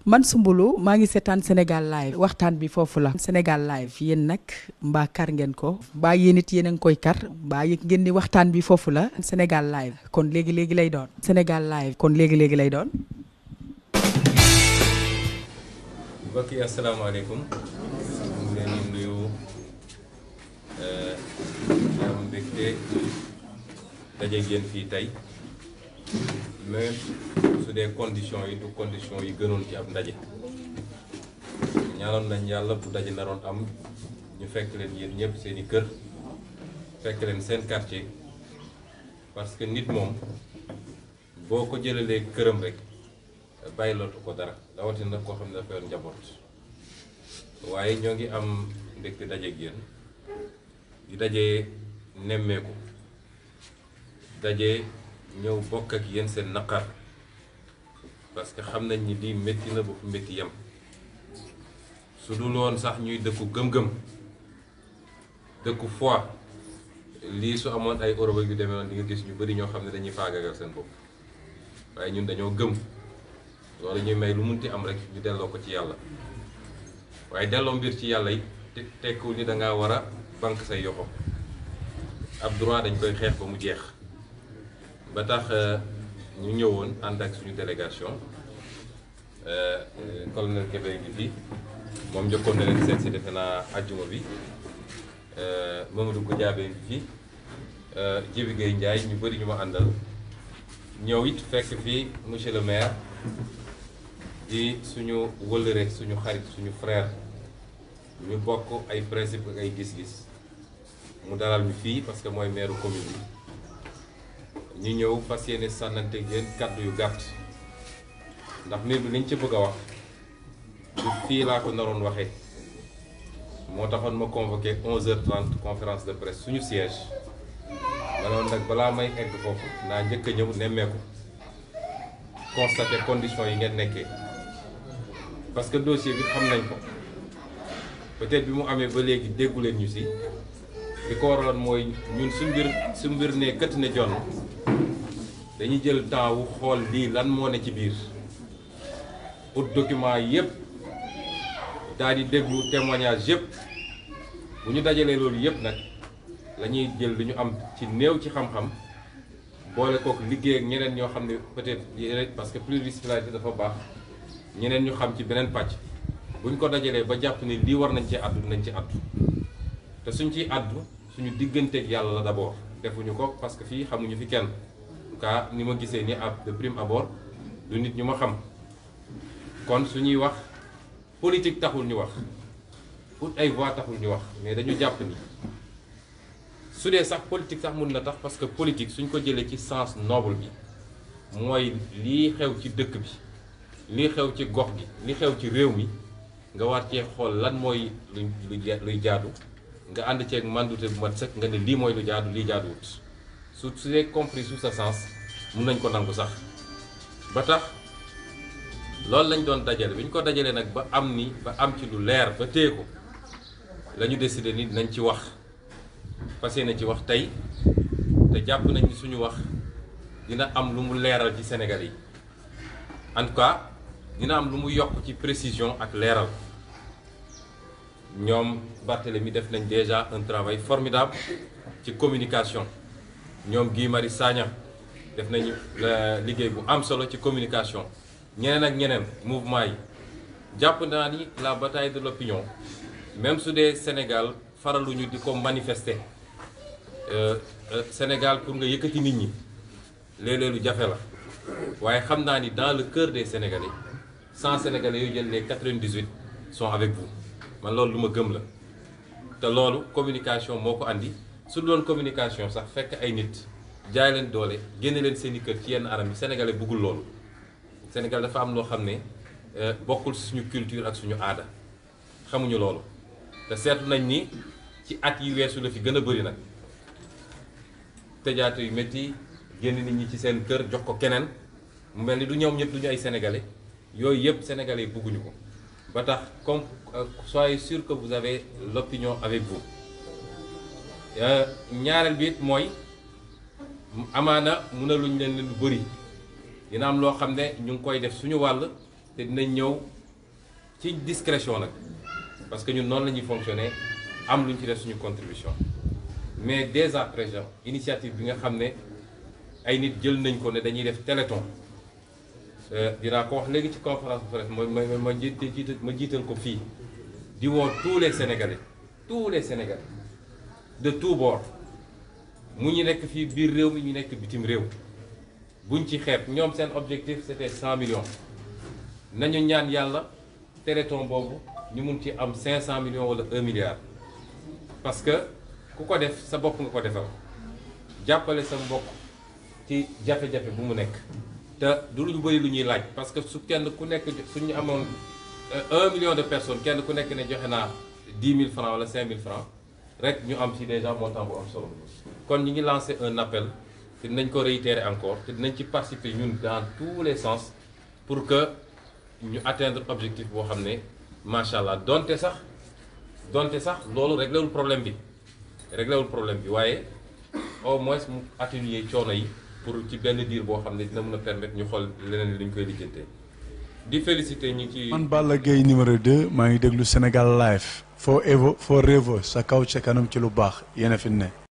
man Soumboulou maa ngi seetaan Sénégal live waxtaan bi foofu la Sénégal live yéen nag mbaa kar ngeen ko mbaa yéen it yéen a ngi koy kar mbaa yëg ngeen ni waxtaan bi foofu la Sénégal live kon léegi léegi lay doon Sénégal live kon léegi léegi lay doon. mbokk yi asalaamaaleykum ñu ngi leen di nuyu di am mbégte daje ngeen fii tey même su dee conditions yi du conditions yi gënoon ci ab ndaje ñaanoon nañ yàlla bu daje naroon am ñu fekk leen yéen ñëpp seen i kër fekk leen seen quartier parce que nit moom boo ko jëlalee këram rek bàyyi lootu ko dara rawatina koo xam ne dafa yor njaboot waaye ñoo ngi am mbégte daje ak yéen di daje nemmeeku daje ñëw bokk ak yéen seen naqar parce que xam nañ ni lii métti na ba fu métti yem su dul woon sax ñuy dëkku gëm-gëm dëkku foi lii su amoon ay Europe yu demee noonu di nga gis ñu bari ñoo xam ne dañuy faagagal seen bopp waaye ñun dañoo gëm loolu ñuy may lu munti am rek ñu delloo ko ci yàlla waaye delloo mbir ci yàlla yi te tekkiwul ni da ngaa war a banque say yoxo ab droit dañ koy xeex ba mu jeex ba tax ñu ñëwoon ànd ak suñu délégation colonel Kébé ngi fi moom njëkkoon na leen seet si defe naa àjjuma bi Mamadou Goudiaby ngi fi Djibi Gueye Ndiaye ñu bëri ñu ma àndal ñëw it fekk fii monsieur le maire di suñu wëllëre suñu xarit suñu frère ñu bokk ay principe ak ay gis-gis mu dalal ñu fii parce que mooy maire commune bi ñu ñëw fas yéene sànnante yéen kàddu yu gàtt ndax mbir bi liñ ci bëgg a wax du fii laa ko naroon waxee moo taxoon ma convoqué 11h30 conférence de presse suñu siège ma ne woon nag balaa may egg foofu naa njëkk a ñëw nemmeeku constaté conditions yi ngeen nekkee parce que dossier bi xam nañ ko peut-être bi mu amee ba léegi déggu leen ñu si li ko waraloon mooy ñun su mbir su mbir ne kët ne jonn dañuy jël temps wu xool lii lan moo ne ci biir ut document yépp daal di déglu témoignage yépp bu ñu dajalee loolu yépp nag la ñuy jël lu ñu am ci néew ci xam-xam boole kook liggéey ak ñeneen ñoo xam ne peut-être parce que pluridisciplinarité dafa baax ñeneen ñu xam ci beneen pàcc bu ñu ko dajalee ba jàpp ni lii war nañ ci àddu nañ ci àddu te suñ ciy àddu suñu digganteeg yàlla la d'abord defuñu ko parce que fii xamuñu fi kenn en tout cas ni ma gisee ni ab de prime abord du nit ñu ma xam kon suñuy wax politique taxul ñu wax ut ay voix taxul ñu wax mais dañu jàpp ni su dee sax politique sax mun na tax parce que politique suñ ko jëlee ci sens noble bi mooy lii xew ci dëkk bi lii xew ci gox gi li xew ci réew mi nga war cee xool lan mooy lu luy jaadu nga ànd ceeg mandute bu mat sëkk nga ne lii mooy lu jaadu lii jaaduwut su su dee compris sous sa sens mun nañ ko nangu sax ba tax loolu lañ doon dajale bi ñu ko dajalee nag ba am ni ba am ci lu leer ba téye ko la ñu décidé ni nañ ci wax fas yéene ci wax tey te jàpp nañ ni suñu wax dina am lu mu leeral ci Sénégal yi en tout cas dina am lu mu yokk ci précision ak leeral ñoom Barthélemy def nañ déjà un travail formidable ci communication ñoom Guy Marius Sagna def nañu liggéey bu am solo ci communication ñeneen ak ñeneen mouvement yi jàpp naa ni la bataille de l'opinion même su dee Sénégal faraluñu di ko manifester Sénégal pour nga yëkkati nit ñi léeg-léeg lu jafe la waaye xam naa ni dans le cœur des Sénégalais 100 Sénégalais yooyu jël les 98 sont avec vous man loolu lu ma gëm la te loolu communication moo ko andi su doon communication sax fekk ay nit jaay leen doole génne leen seen i kër ci yenn anam yi Sénégalais bëggul loolu Sénégal dafa am loo xam ne bokkul suñu culture ak suñu aada xamuñu loolu te seetlu nañ ni ci at yi weesu la fi gën a bëri nag tëjaate yu métti génn nit ñi ci seen kër jox ko keneen mu mel ni du ñoom ñëpp du ñu ay sénégalais yooyu yëpp sénégalais yi bëgguñu ko ba tax comme soyez sûr que vous avez l'opinion avec vous ñaareel bi it mooy amaana mënaluñ leen lu bëri dina am loo xam ne ñu ngi koy def suñu wàll te dinañ ñëw ci discrétion nag parce que ñun noonu la ñuy fonctionner am lu ñu ci def suñu contribution mais dès à présent initiative bi nga xam ne ay nit jël nañ ko ne dañuy def téléthon dinaa ko wax léegi ci conférence de presse ma ma ma jiital ma jiital ko fii di woo tous les sénégalais tous les sénégalais de tous bords mu ñu nekk fii biir réew mi ñu nekk bitim réew buñ ci xeeb ñoom seen objectif c'était 100 millions nañu ñaan yàlla téléthon boobu ñu mun ci am 500 millions wala 1 milliard parce que ku ko def sa bopp nga ko defal jàppale sa mbokk ci jafe-jafe bu mu nekk te du lu bëri lu ñuy laaj parce que su kenn ku nekk suñu amoon 1 million de personnes kenn ku nekk ne joxe naa 10 000 francs wala 5 000 francs rek ñu am ci déjà montant bu am solo kon ñu ngi lancé un appel te dinañ ko réitérer encore te dinañ ci participer ñun dans tous les sens pour que ñu atteindre objectif boo xam ne macha allah donte sax donte sax loolu réglé wul problème bi réglé wul problème bi waaye au moins mu atténuer coono yi pour ci benn diir boo xam ne dina mën a permettre ñu xool leneen li ñu koy lijjantee di féliciter ñu ci. man Balla Gaye numéro 2 maa ngi déglu Sénégal live foo évo foo réevo sa kaw ca kanam ci lu baax yéen a fi ne.